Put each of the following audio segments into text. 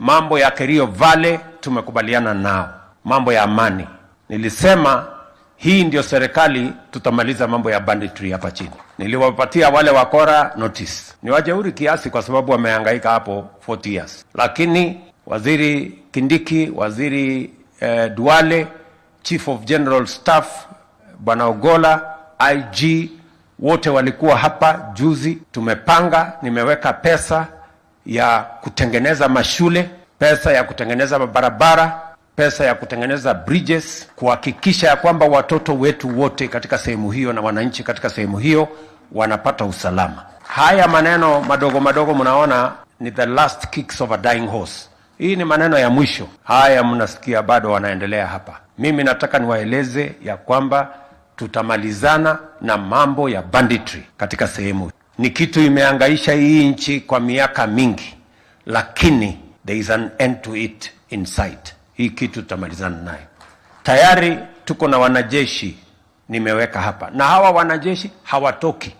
Mambo ya Kerio Valley tumekubaliana nao, mambo ya amani. Nilisema hii ndio serikali tutamaliza mambo ya banditry hapa chini. Niliwapatia wale wakora notice, ni wajeuri kiasi, kwa sababu wamehangaika hapo 40 years, lakini waziri Kindiki, waziri eh, Duale, chief of general staff bwana Ogola, IG wote walikuwa hapa juzi. Tumepanga, nimeweka pesa ya kutengeneza mashule, pesa ya kutengeneza mabarabara, pesa ya kutengeneza bridges, kuhakikisha ya kwamba watoto wetu wote katika sehemu hiyo na wananchi katika sehemu hiyo wanapata usalama. Haya maneno madogo madogo mnaona ni the last kicks of a dying horse. Hii ni maneno ya mwisho. Haya mnasikia bado wanaendelea hapa. Mimi nataka niwaeleze ya kwamba tutamalizana na mambo ya banditry katika sehemu. Ni kitu imeangaisha hii nchi kwa miaka mingi, lakini there is an end to it in sight. Hii kitu tutamalizana nayo. Tayari tuko na wanajeshi nimeweka hapa, na hawa wanajeshi hawatoki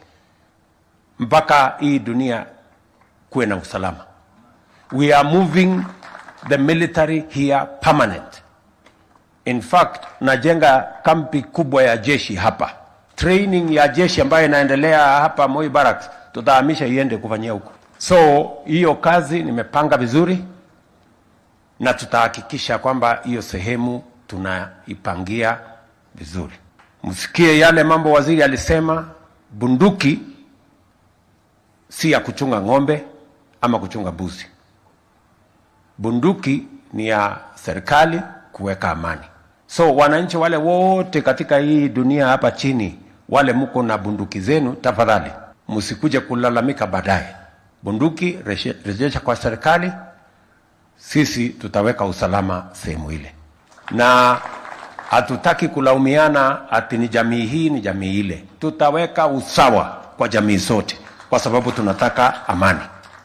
mpaka hii dunia kuwe na usalama. We are moving the military here permanent. In fact, najenga kampi kubwa ya jeshi hapa, training ya jeshi ambayo inaendelea hapa Moi Barracks, tutahamisha iende kufanyia huko. So hiyo kazi nimepanga vizuri, na tutahakikisha kwamba hiyo sehemu tunaipangia vizuri. Msikie yale mambo waziri alisema, bunduki si ya kuchunga ng'ombe ama kuchunga mbuzi. Bunduki ni ya serikali kuweka amani. So wananchi wale wote katika hii dunia hapa chini, wale mko na bunduki zenu, tafadhali msikuje kulalamika baadaye. Bunduki reshe- rejesha kwa serikali, sisi tutaweka usalama sehemu ile, na hatutaki kulaumiana ati ni jamii hii ni jamii ile. Tutaweka usawa kwa jamii zote, kwa sababu tunataka amani.